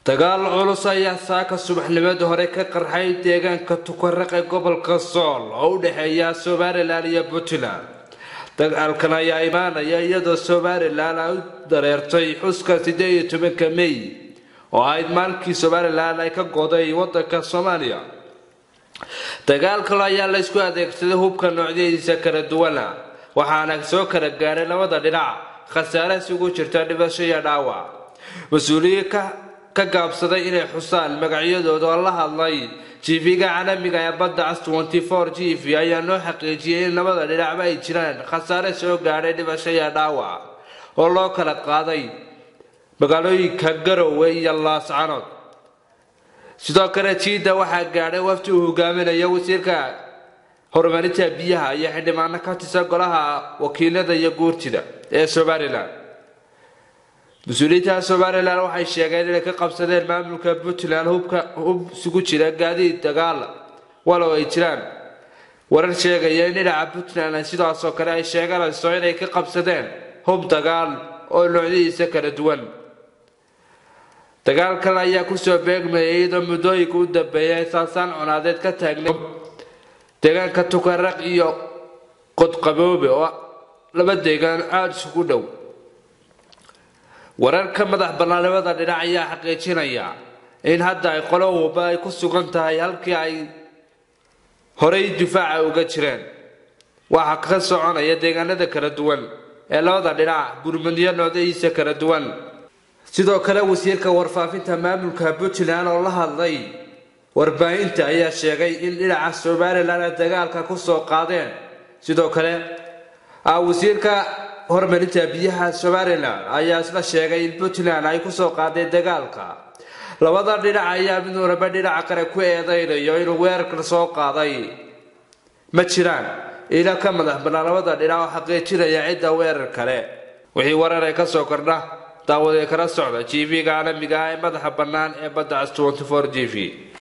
dagaal culus ayaa saaka subaxnimadii hore ka qarxay deegaanka tukaraq ee gobolka sool oo u dhexeeya somalilan iyo puntland dagaalkan ayaa imaanaya iyadoo somalilan ay u dareertay xuska sideed iyo tobanka mey oo ahayd maalinkii somalilan ay ka goday wadanka soomaaliya dagaalkalo ayaa laysku adeegsaday hubka noocyadiisa kala duwana waxaana soo kala gaadhay labada dhinac khasaare isugu jirta dhibasho iyo dhaawac mas-uuliyiin ka gaabsaday inay xusaan magacyadooda oo la hadlay jiifiga caalamiga ee badda cas g v ayaa noo xaqiijiyay in labada dhinacba ay jiraan khasaare soo gaadhay dhibasho iyo dhaawac oo loo kala qaaday magaalooyinka garowe iyo laascanood sidoo kale jiida waxaa gaadhay wafti uu hogaaminayo wasiirka horumarinta biyaha iyo xildhibaano ka tirsan golaha wakiilada iyo guurtida ee somalilan mas-uuliyiinta somalilan waxay sheegeen inay ka qabsadeen maamulka puntland hubka hub isugu jira gaadiid dagaal walow ay jiraan warar sheegaya in dhinaca puntland sidaasoo kale ay sheeganayso inay ka qabsadeen hub dagaal oo noocyadiisa kala duwan dagaalkan ayaa kusoo beegmayay iyadoo muddooyinka u dambeeyay saasaan cunaadeed ka taagnay deegaanka tukaraq iyo qodqaboobe oo laba deegaan aada isugu dhow wararka madax bannaanimada dhinac ayaa xaqiijinaya in hadda ay qolo walba ay ku sugan tahay halkii ay horay difaaca uga jireen waxaa ka soconaya deegaanada kala duwan ee labada dhinac gurmudyo noocdihiisa kala duwan sidoo kale wasiirka warfaafinta maamulka puntland oo la hadlay warbaahinta ayaa sheegay in dhinaca somalilan ay dagaalka kusoo qaadeen sidoo kale wasiirka horumarinta biyaha somalilan ayaa isla sheegay in puntland ay kusoo qaadeen dagaalka labada dhinac ayaa mid walba dhinaca kale ku eedeynayo inuu weerarkan soo qaaday ma jiraan ila ka madax bannaan labada dhinac oo xaqiijinaya cidda weerar kale wixii warar ay kasoo kordha daawadee kala socda g v-ga caalamiga ah ee madaxa bannaan ee badda cas g v